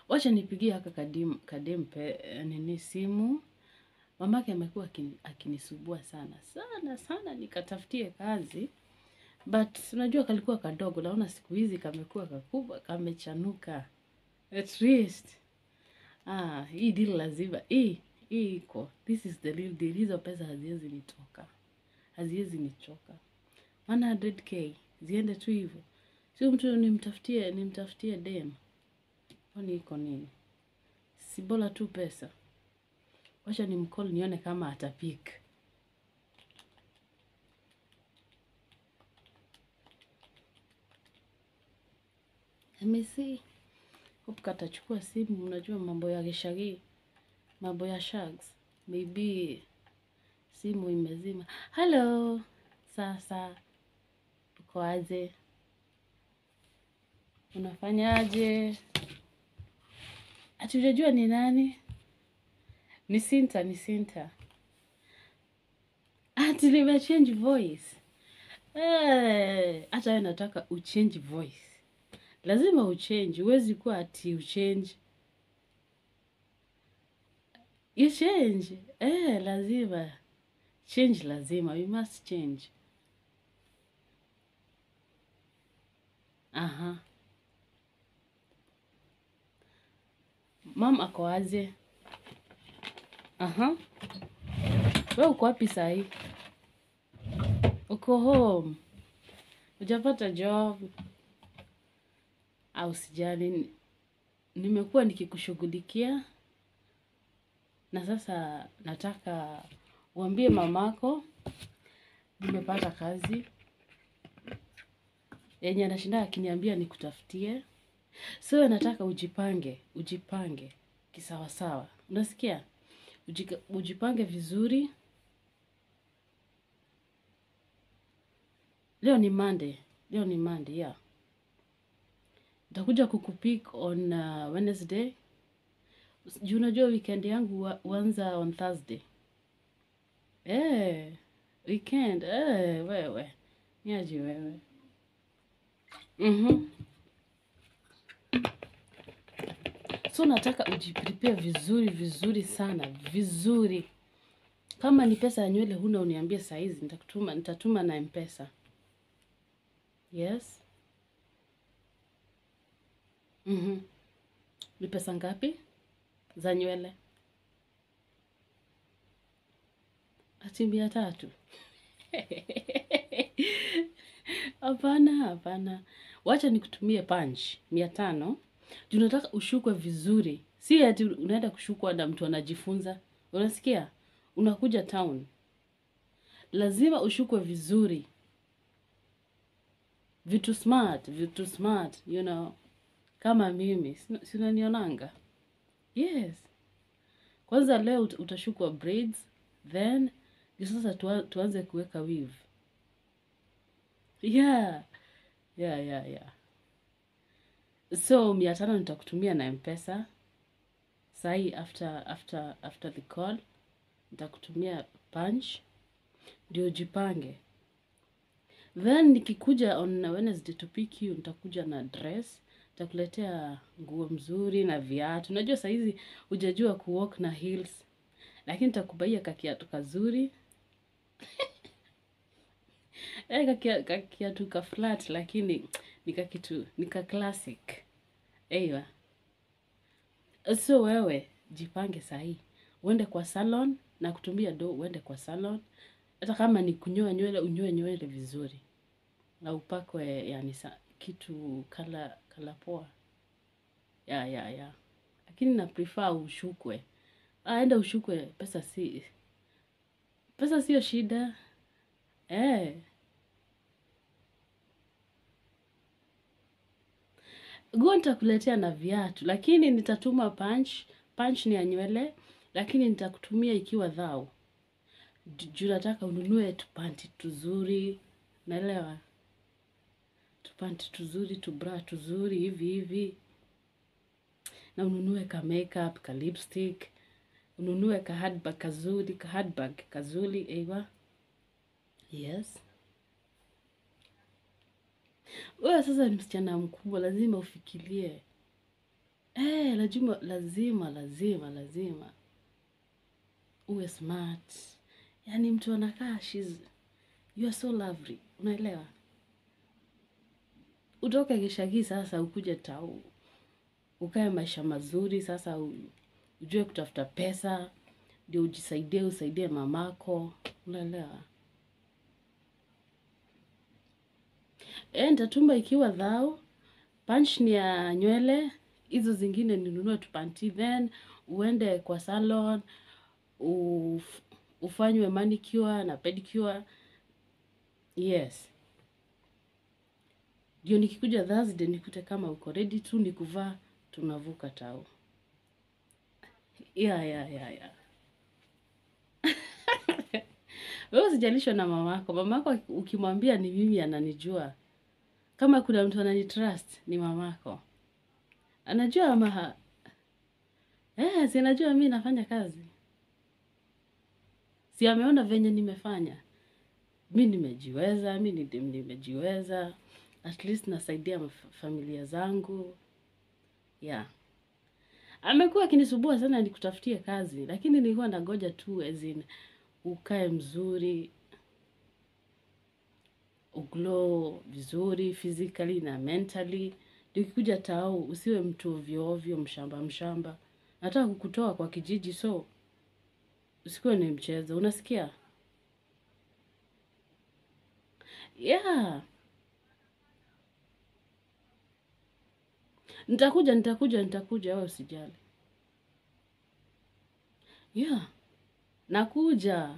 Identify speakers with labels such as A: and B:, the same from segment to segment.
A: wacha nipigie haka kadim, kadem pe, nini simu. Mamake amekuwa akini- akinisubua sana sana sana, nikatafutie kazi but unajua kalikuwa kadogo, naona siku hizi kamekuwa kakubwa, kamechanuka. At least ah, hii deal lazima hii hii iko, this is the real deal. Hizo pesa haziwezi nitoka, haziwezi nichoka. 100k ziende tu hivyo, sio mtu nimtafutie nimtafutie dem, kwani iko nini? Si bora tu pesa. Wacha nimcall nione kama atapik. Let me see. Hope katachukua simu. Unajua mambo ya gishagi, mambo ya shags, maybe simu imezima. Hello, sasa uko aje? Unafanyaje? Ati hujajua ni nani? Ni Sinta, ni Sinta. Ati nimechange voice. Eh, hata wewe nataka uchange voice. Lazima uchange, huwezi kuwa ati uchange. You change. Eh, lazima. Change lazima. We must change. Aha. Mam ako aje? Aha. Wewe uko wapi sahi? Uko home. Hujapata job? Au sijali. Nimekuwa nikikushughulikia na sasa nataka uambie mamako nimepata kazi yenye anashinda akiniambia nikutafutie. So nataka ujipange, ujipange kisawasawa. Unasikia? Ujika- Ujipange vizuri. Leo ni Monday. Leo ni Monday, yeah. Nitakuja kukupick on uh, Wednesday. Juu unajua weekend yangu hua- huanza on Thursday. Eh, weekend. Eh, wewe. Niaje wewe. Mhm. So nataka ujiprepare vizuri vizuri sana, vizuri. Kama ni pesa ya nywele huna uniambie saa hizi nitakutuma nitatuma na M-Pesa. Yes. Mhm. Ni pesa ngapi za nywele? Ati mia tatu. Hapana, hapana. Wacha nikutumie punch mia tano. Juu nataka ushukwe vizuri. Si ati unaenda kushukwa na mtu anajifunza. Unasikia? Unakuja town. Lazima ushukwe vizuri. Vitu smart, vitu smart, you know. Kama mimi, si si unanionanga? Yes. Kwanza leo ut- utashukwa braids, then ndio sasa tua- tuanze kuweka weave. Yeah. Yeah, yeah, yeah. So mia tano nitakutumia na M-Pesa. Sahi after after after the call nitakutumia punch ndio jipange. Then nikikuja on Wednesday to pick you nitakuja na dress, nitakuletea nguo mzuri na viatu. Unajua saa hizi hujajua kuwalk na heels, lakini nitakubaia kakiatu kazuri. Eh, kakia- kakiatu ka flat lakini nika kitu nika classic. Eiwa. So wewe jipange sahi. Uende kwa salon na kutumia do uende kwa salon. Hata kama ni kunyoa nywele unyoe nywele vizuri. Na upakwe yani sa, kitu kala kala poa. Ya ya ya. Lakini na prefer ushukwe. Ah, enda ushukwe pesa si pesa sio shida. Eh. Nguo nitakuletea na viatu, lakini nitatuma punch. Punch ni ya nywele, lakini nitakutumia ikiwa dhao. Ju- Juu nataka ununue tupanti tuzuri, naelewa? Tupanti tuzuri, tubra tuzuri, hivi hivi. Na ununue ka makeup, ka lipstick, ununue ka handbag kazuri, ka handbag kazuri, eiwa. Yes. Wewe sasa ni msichana mkubwa, lazima ufikirie. Eh, lazima lazima lazima lazima uwe smart. Yaani mtu anakaa she's you are so lovely. Unaelewa? Utoke Gishagi sasa ukuje tao. Ukae maisha mazuri sasa u- ujue kutafuta pesa ndio ujisaidie usaidie mamako. Unaelewa? Eh, nitatumba ikiwa dhao, punch ni ya nywele, hizo zingine ninunue tupanti, then uende kwa salon, uf, ufanywe manicure na pedicure. Yes. Ndio nikikuja Thursday nikute kama uko ready tu ni kuvaa tunavuka tao. Yeah, yeah, yeah, yeah. Wewe usijalishwa na mamako. Mamako ukimwambia ni mimi ananijua. Kama kuna mtu ananitrust ni mamako. Anajua ama ha... Eh, si anajua mimi nafanya kazi. Si ameona venye nimefanya. Mi nimejiweza, mi ni- nimejiweza. At least nasaidia maf- familia zangu. Yeah. Amekuwa akinisumbua sana nikutafutie kazi, lakini nilikuwa nangoja tu as in ukae mzuri, uglow vizuri physically na mentally. Ndio ukikuja tao usiwe mtu ovyo ovyo, mshamba mshamba. Nataka kukutoa kwa kijiji so usikuwe ni mchezo. Unasikia? Yeah. Nitakuja, nitakuja, nitakuja, wewe usijali. Yeah. Nakuja.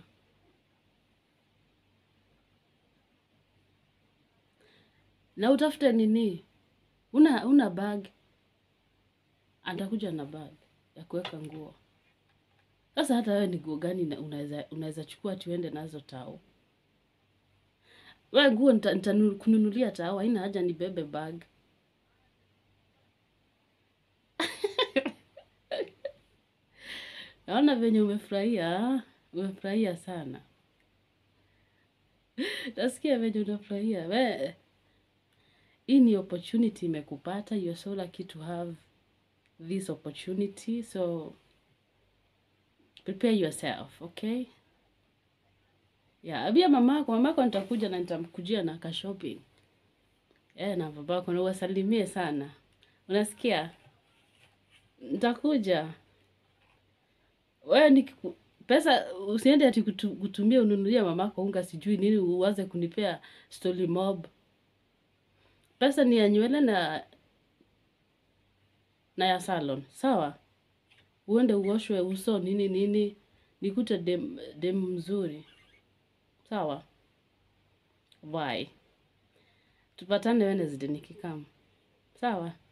A: Na utafute nini? Una una bag. Atakuja na bag ya kuweka nguo. Sasa hata wewe ni nguo gani na- unaweza unaweza chukua tuende nazo tao? Wewe nguo nita, nitakununulia tao, haina haja nibebe bag. Naona venye umefurahia, umefurahia sana. Nasikia venye unafurahia. We, hii ni opportunity imekupata. You are so lucky to have this opportunity. So prepare yourself, okay? Yeah, abia mamako, mamako nitakuja na nitamkujia na ka shopping. Eh, na babako na uwasalimie sana. Unasikia? Nitakuja. Wewe ni pesa usiende ati kutu, kutumia ununulie mamako unga sijui nini uanze kunipea story mob. Pesa ni ya nywele na na ya salon. Sawa? Uende uoshwe uso nini nini. Nikute dem, dem mzuri. Sawa? Bye. Tupatane Wednesday nikikam. Sawa?